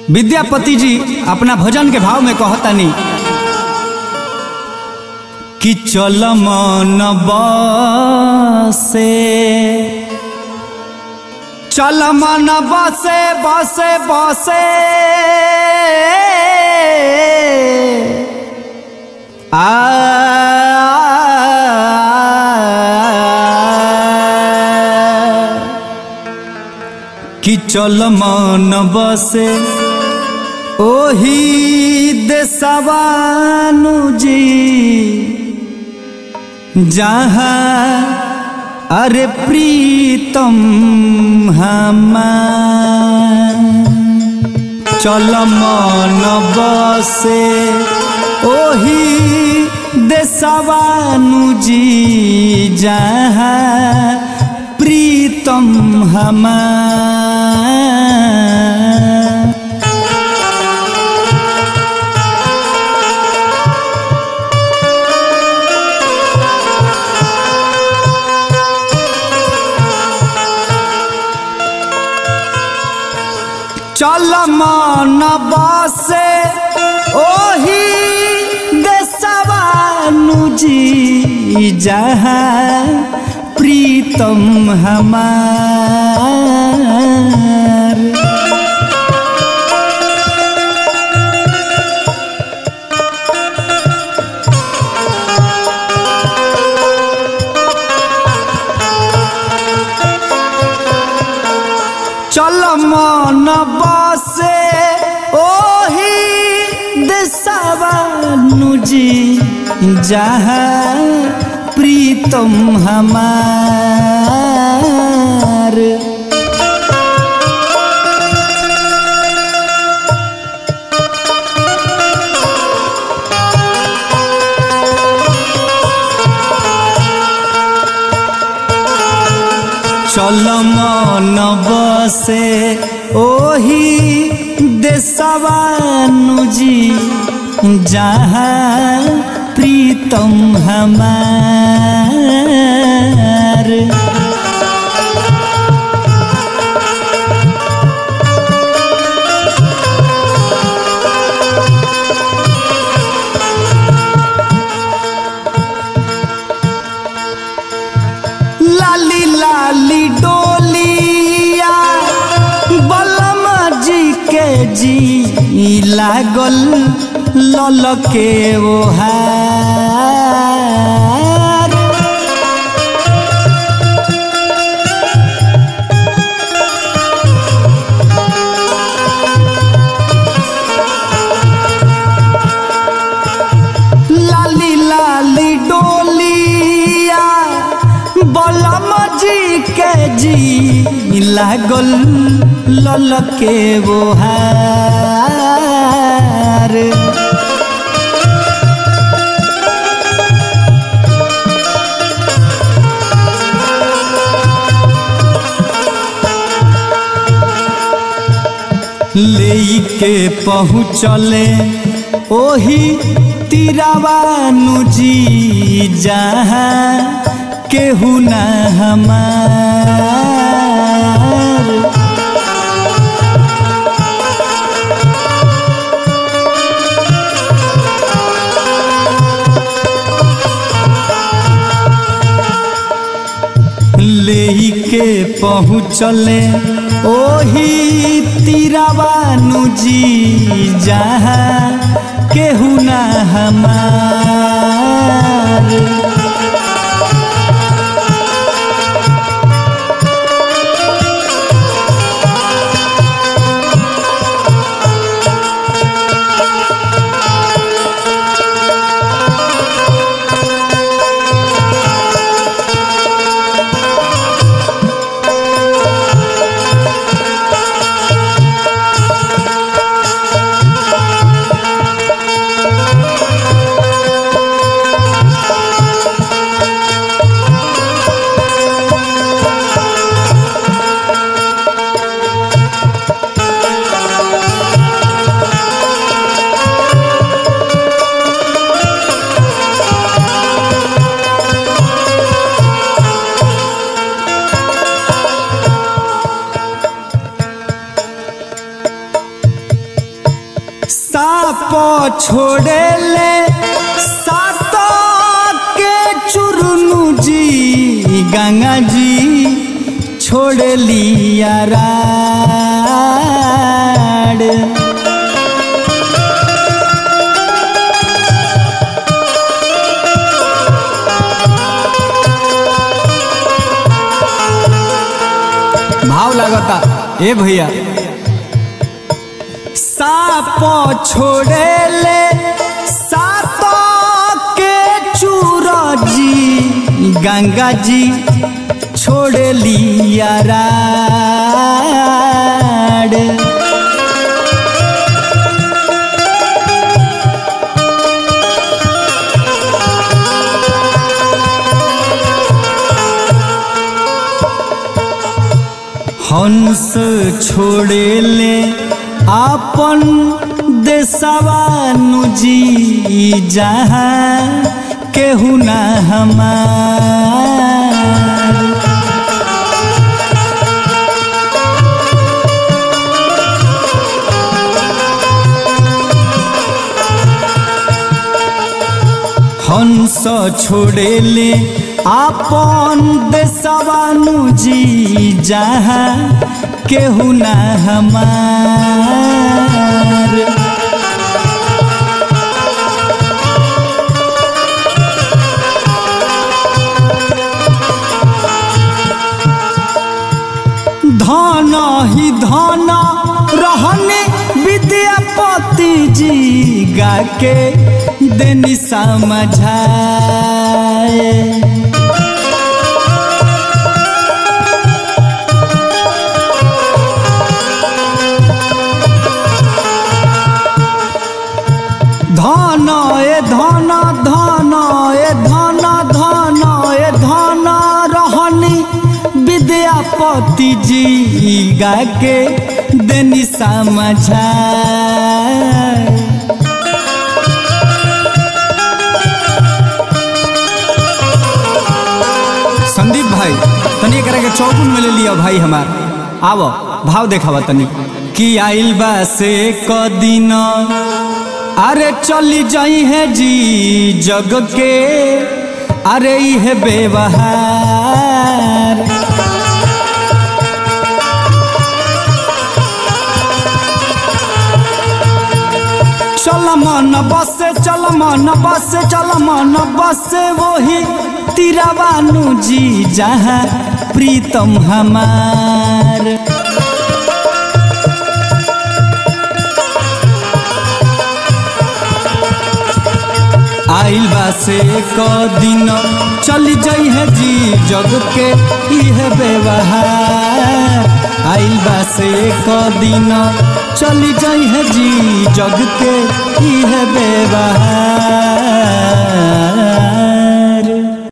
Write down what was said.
विद्यापति जी अपना भजन के भाव में कहतनी कि चल मन बसे चल मन बसे बसे बसे आ कि चल मन बसे ओही देसवानु जी जहाँ अरे प्रीतम हमार चल मन बसे ओही देसवानु जी जहाँ प्रीतम हमार चल मन बसे ओही देसवानु जी जहाँ प्रीतम हमार चल मन बसे ओही देसवानु जी जहाँ प्रीतम हमार चल मन बसे ओही देसवानु जी जहाँ प्रीतम हमार लाली लाली डोलिया बलम जी के जी लागल लल के ओहार लाली लाली डोलिया बलम जी के जी लागल लल के बोहार ले के पहुँचले ओही तिरवानु जी जहाँ केहू न हमार ले के पहुँचले ओही तिरवानु जी जहाँ केहू न हमार साप छोड़े ले सात के चुरनु जी गंगा जी छोड़ लिया राड भाव लागता ए भैया साप छोड़े ले सात के चूर जी गंगा जी छोड़ लिया राड हंस छोड़े ले आपन देशवानु जी जहाँ केहू ना हमार हंस छोड़े ले आपन देशवानु जी जहाँ केहू ना हमार धन ही धन रहने विद्यापति जी गा के देनी समझाए धन ए धन धन ए धन धन ए धन रहनी विद्यापति जी गा के देनी समझाए संदीप भाई तनी एकरा के चौकुन में ले लिया भाई हमार आवो भाव देखावा तनी कि आइल बा से क दिन अरे चली जाई है जी जग के अरे इहे व्यवहार चल मन बसे चल मन बसे चल मन बसे वही तिरवानु जी जहाँ प्रीतम हमार आइल बा से क दिन चली जाई है जी जग के इहे व्यवहार आइल बा से क दिन चली जाई है जी जग के इहे व्यवहार